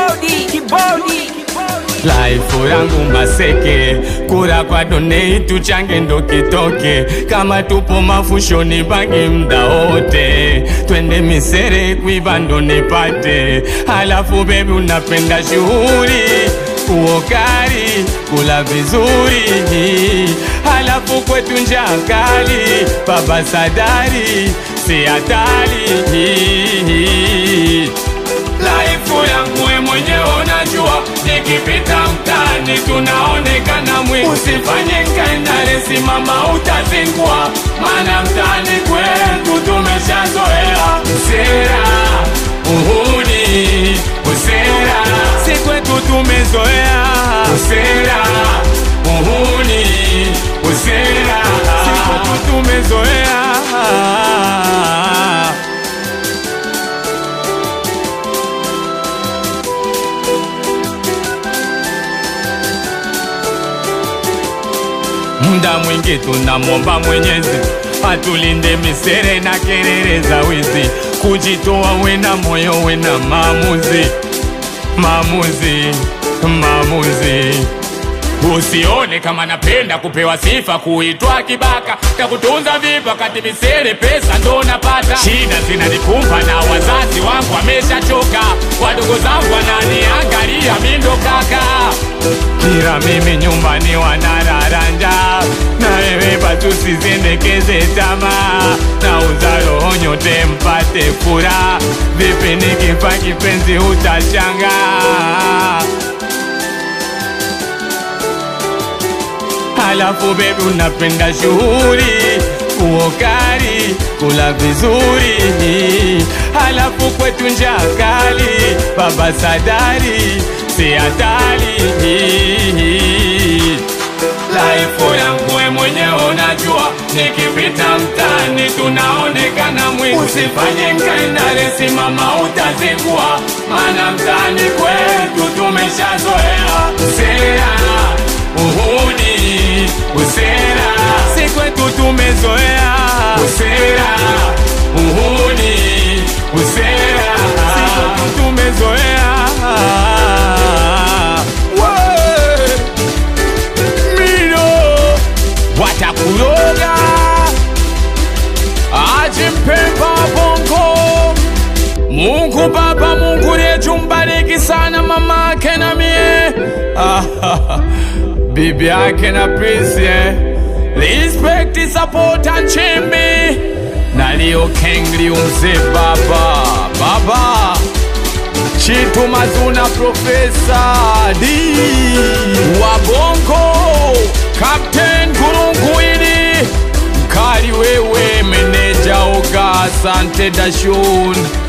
kibodi kibodi Laifu yangu maseke, kura kwa donate tuchange ndo kitoke. Kama tupo mafushoni bangi mda wote, twende misere kuiba ndo nipate. Halafu bebi unapenda shughuli uokari kula vizuri, halafu kwetu njaa kali, baba sadari si hatari Laifu yangu we mwenyewe unajua, nikipita mtaani tunaonekana mwi. Usifanye nkaendale, simama utazingua, maana mtaani kwetu tumeshazoea usera, uhuni, usera, si kwetu tumezoea usera, uhuni, usera, si kwetu tumezoea Muda mwingi tunamwomba Mwenyezi atulinde misere na kelele za wizi, kujitoa wena moyo wena maamuzi, maamuzi, maamuzi. Usione kama napenda kupewa sifa, kuitwa kibaka, takutunza vipi wakati misere pesa ndo napata. Shida zinanikumba na wazazi wangu wameshachoka, wadogo zangu wananiangalia mi ndo kaka kila mimi nyumbani wanararanja na wewe batu sizendekeze tamaa na uzalo nyote mpate furaha vipi nikifa kipenzi utashanga halafu bebi unapenda shughuli uokari kula vizuri halafu kwetu njaa kali baba sadari si hatari Laifu yangu we mwenyewe unajua, nikipita mtaani tunaonekana mwi. Usifanye nkaendale, simama utazingua, maana mtaani kwetu tumeshazoea usera, uhuni, usera, si kwetu tumezoea usera, uhuni, usera, si kwetu tumezoea Wee! mino watakuloga ajimpemba bongo Mungu Baba, Mungu letu mbariki sana mama yake na mie bibi yake na Prince eh. Respect, support and chimbi na Leo Kengli umze baba baba Chitu Mazuna Profesa D Wabongo Captain Gurunguini Mkali wewe meneja Oga Asante Dashun